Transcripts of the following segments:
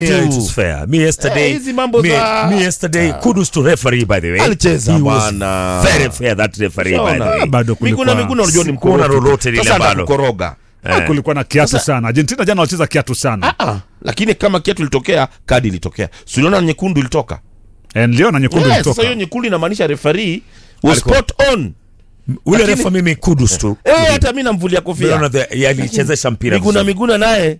Yeah, it was fair. Me yesterday, Eh, hizi mambo me, za- me yesterday, kudos to referee by the way. Alicheza He was bwana. Very fair that referee by the Shaona. way. bado kulikuwa Miguna Miguna unajua ni Sikuona mkorofi. lolote lile Sasa ambalo. anakukoroga. Ah, kulikuwa na kiatu sana argentina jana walicheza kiatu sana Ah, lakini kama kiatu ilitokea kadi ilitokea suliona nyekundu ilitoka Eh, niliona nyekundu yes, sasa ilitoka hiyo nyekundu inamaanisha referee was Alikuwa- spot on Ule Lakini- refa mimi kudos to. eh hata mimi namvulia Unaona kofia the- yalichezesha mpira. Miguna vizuri. Miguna naye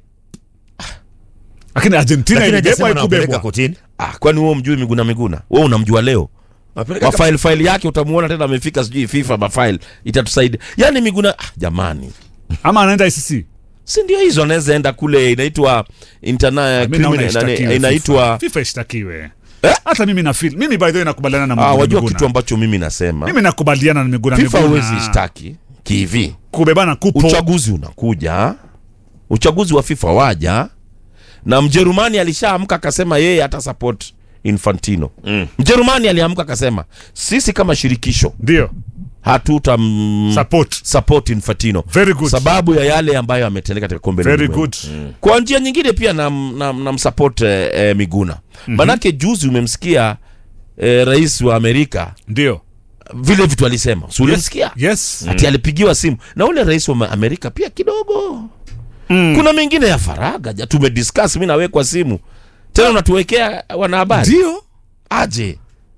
lakini argentina Lakini ilibebwa hajasema anawapeleka ikubebwa kotini. ah, kwani wewe umjui Miguna Miguna wewe unamjua leo Anawapeleka mafaili faili yake utamuona tena amefika sijui FIFA mafaili itatusaidia yani Miguna ah, jamani ama anaenda ICC si ndio hizo anaweza enda kule inaitwa interna Mimi naona criminal ishtakiwe nani, inaitwa FIFA. FIFA ishtakiwe Eh? hata mimi na feel mimi by the way nakubaliana na ah, Miguna wajua Miguna. kitu ambacho mimi nasema mimi nakubaliana na Miguna FIFA Miguna. huwezi ishtaki kihivi kubebana kupo uchaguzi unakuja uchaguzi wa FIFA waja na Mjerumani alishaamka akasema yeye hata support Infantino Mm. Mjerumani aliamka akasema sisi kama shirikisho ndio hatuta mm, support support Infantino very good sababu ya yale ambayo ametendeka katika kombe la very ulimwengu. good kwa njia nyingine pia nam, nam, nam support eh, eh, Miguna manake juzi umemsikia eh, rais wa Amerika ndio vile vitu alisema si ulimsikia yes ati alipigiwa simu na ule rais wa Ma- Amerika pia kidogo Mm. kuna mengine ya faraga ja tumediscuss mi nawe kwa simu tena unatuwekea wanahabari ndio aje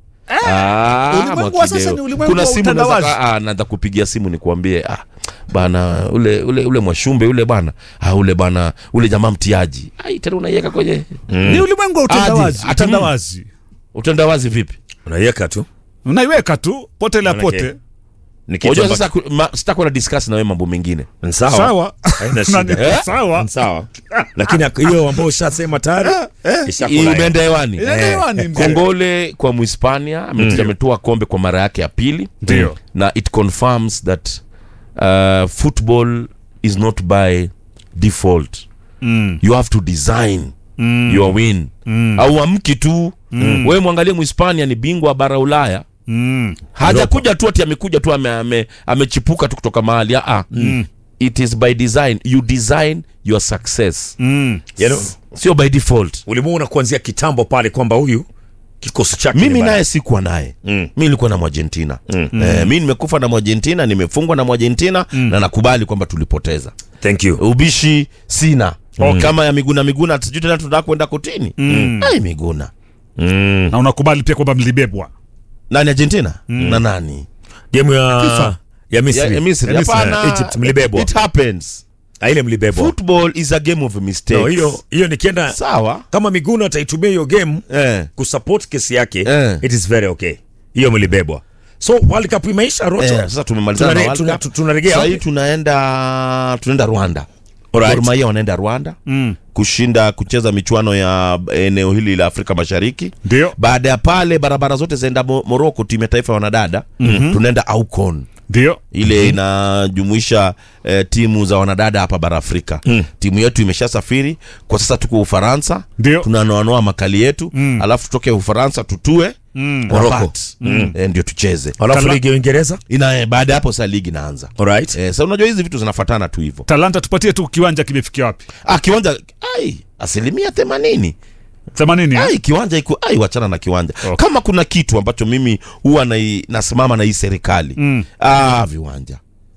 Ah, ulimwengu wa sasa Mwakideo. ni ulimwengu kuna wa simu utandawazi. naweza ah, naanza kupigia simu nikuambie ah, bana ule ule ule mwashumbe ule bana ah, ule bana ule jamaa mtiaji ai tena unaiweka kwenye ni ulimwengu wa utandawazi Ati- utandawazi utandawazi vipi Unaiweka tu. unaiweka tu pote la Manake- pote Ni kitu unajua ambacho- sasa ku- ma- sitakuwa na discuss na wewe mambo mengine Ni sawa. sawa Haina shida. Nani- Eh? sawa Ni sawa. Lakini hiyo ambayo ushasema tayari ishakula. imeenda hewani Inaenda hewani, mzee. kongole kwa mhispania mm. ametoa kombe kwa mara yake ya pili Ndio. na it confirms that uh, football is not by default Mm. you have to design Mm. your win Mm. au amki tu mm. wewe mwangalie mhispania ni bingwa wa bara ulaya Mm. hajakuja tu ati amekuja tu ame, ame, amechipuka tu kutoka mahali ah, mm. it is by design you design your success Mm. You know, sio by default ulimuona kuanzia kitambo pale kwamba huyu kikosi chake ni mimi bana. naye sikuwa naye Mm. mi nilikuwa na mwargentina mm. eh, mi nimekufa na mwargentina nimefungwa na mwargentina mm. na nakubali kwamba tulipoteza Thank you. ubishi sina mm. kama ya miguna miguna sijui tena tunataka kwenda kotini mm. ai miguna Mm. na unakubali pia kwamba mlibebwa nani argentina mm. na nani Game ya ya Misri. ya, ya Misri Ya Misri, hapana Egypt mlibebwa. it happens Ah, ile mlibebwa. football is a game of mistakes No, hiyo hiyo nikienda sawa kama Miguna ataitumia hiyo game eh. kusupport kesi yake Eh. it is very okay. Hiyo mlibebwa. So World Cup imeisha Rocho. Eh, sasa tumemalizana na Tunare- World tuna- Cup. tu- tunarejea Sasa hii wapi? tunaenda tunaenda Rwanda Alright. Gor Mahia wanaenda Rwanda Mm. kushinda kucheza michuano ya eneo hili la Afrika Mashariki. ndio Baada ya pale barabara zote zaenda Mo- Morocco, timu ya taifa ya wanadada mm-hmm. tunaenda AUCON ndio ile inajumuisha eh, timu za wanadada hapa bara Afrika Mm. timu yetu imeshasafiri kwa sasa, tuko Ufaransa, Ndio. tunanoanoa makali yetu Mm. alafu tutoke Ufaransa tutue Mm. Rabat. Morocco. Mm. Eh, ndio tucheze Alafu Kala- ligi ya Uingereza. ina eh, baada ya hapo sasa ligi inaanza. Alright. Eh, sasa unajua hizi vitu zinafuatana tu hivyo. talanta tupatie tu kiwanja kimefikia wapi Ah, kiwanja ai asilimia themanini themanini eh? ai kiwanja iko ai wachana na kiwanja Okay. kama kuna kitu ambacho mimi huwa nai- nasimama na hii serikali Mm. ah, viwanja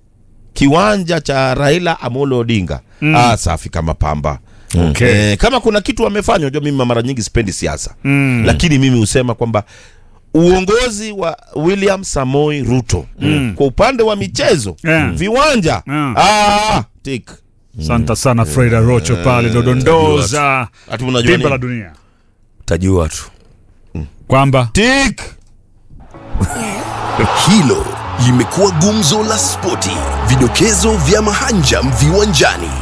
kiwanja cha Raila Amolo Odinga ah, safi kama pamba Okay. eh, kama kuna kitu wamefanya unajua mimi mara nyingi sipendi siasa Mm. lakini mimi husema kwamba uongozi wa William Samoi Ruto kwa upande wa michezo Yeah. viwanja Yeah. ah, tik Asante sana Freda Rocho pale dodondoza Ati unajua dimba la nini? dunia Tajua tu. kwamba tik Hilo limekuwa gumzo la spoti, vidokezo vya mahanjam viwanjani.